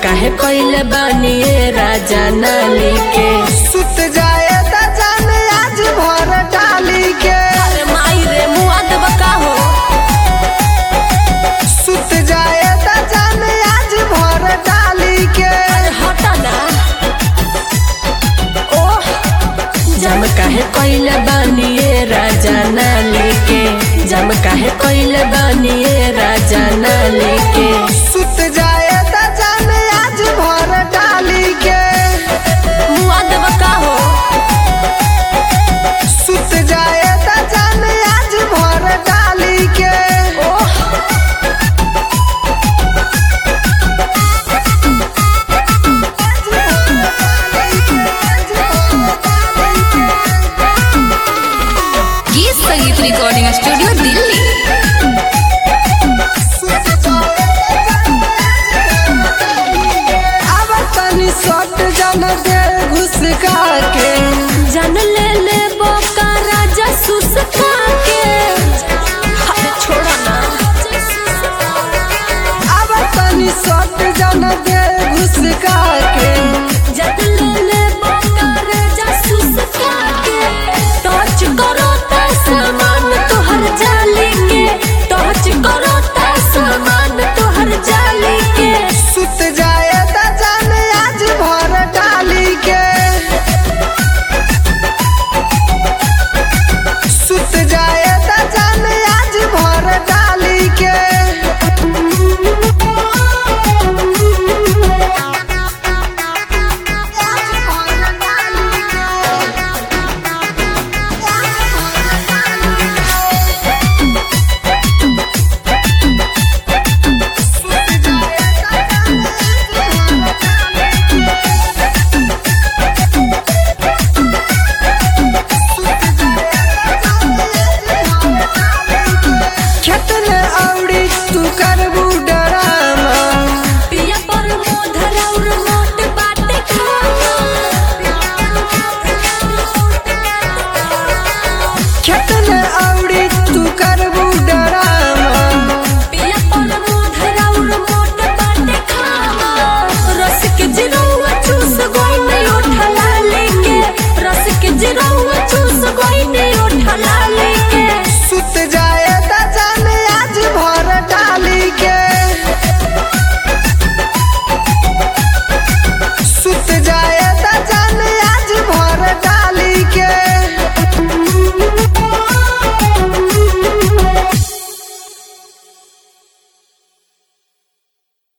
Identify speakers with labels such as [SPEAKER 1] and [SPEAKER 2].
[SPEAKER 1] काहे कइले बानी ए राजा नाली के
[SPEAKER 2] सुत जाए त जान आज भर डाली के
[SPEAKER 1] अरे माई रे मुआ देब का हो
[SPEAKER 2] सुत जाए त जान आज भर डाली के
[SPEAKER 1] अरे हटा ना ओह जम काहे कइले बानी ए राजा नाली के जम काहे कइले बानी ए राजा नाली के
[SPEAKER 2] सुत जाए त जान आज भर डाली के
[SPEAKER 1] मुआ देब का हो
[SPEAKER 2] सुत जाए त जान आज भर डाली के
[SPEAKER 1] ओह
[SPEAKER 3] गीत संगीत रिकॉर्डिंग स्टूडियो दिल्ली
[SPEAKER 2] अब तनी सट जन दे घुस के
[SPEAKER 1] जान ले